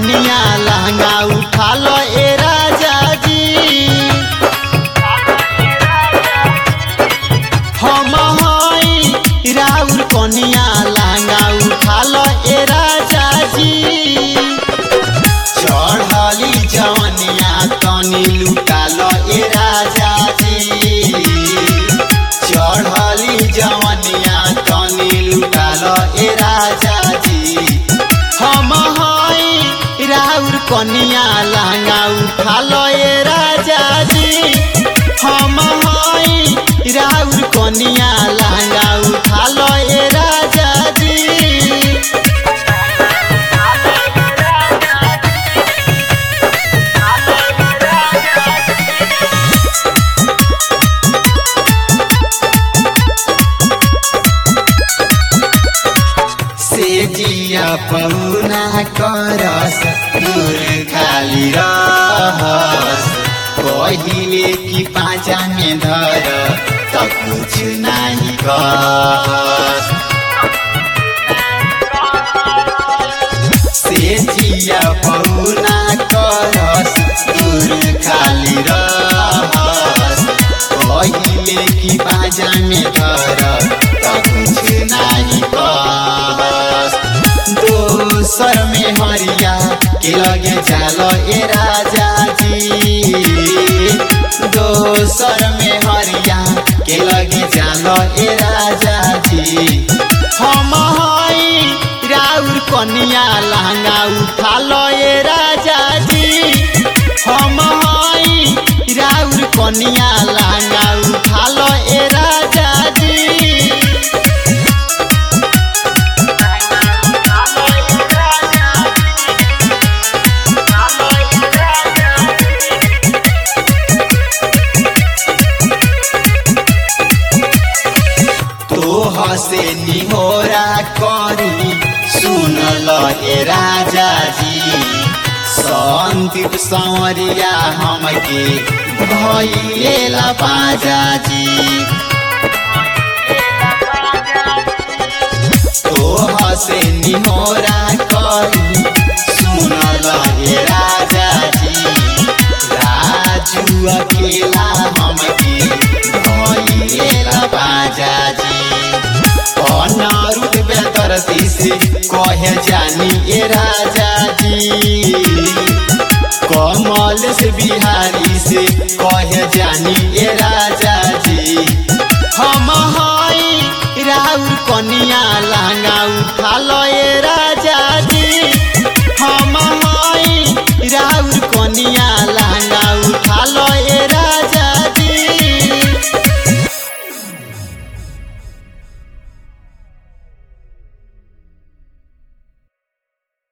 कनिया लहंगा उठा लो ए राजा जी हम हई राउर कनिया लहंगा उठा लो ए राजा जी चढ़ली जवनिया तनी लुटा लो ए राजा जी चढ़ली जवनिया तनी लुटा लो ए राजा जी हम हई राउर कनिया लहंगा उठा लो ए राजा जी हम हई राउर कनिया लहंगा उठा लो ए राजा जी से जिया पौना करस दूर खाली रहस पहिले कि पाँचा में धर त कुछ नाही कहस से जिया पौना करस दूर खाली रहस पहिले कि पाँचा में धर त कुछ नाही कहस दोसर में हरिया के लगे जालो ए राजा जी दोसर में हरिया के लगे जालो ए राजा जी हम हई राउर कनिया लहंगा उठा लो ए राजा जी हम हई राउर कनिया लहंगा उठा लो ए राजा जी तोह से निहोरा करी सुनल ए राजा जी संदीप संवरिया हमके भैलेला बाजा जी तोह से निहोरा करी सुनल ए राजा जी राजू अकेला हमके भैलेला बाजा जी अनारुद बेदर्दी से कहे जानी ए राजा जी कमल से बिहारी से कहे जानी ए राजा जी हम हई राउर कनिया लहंगा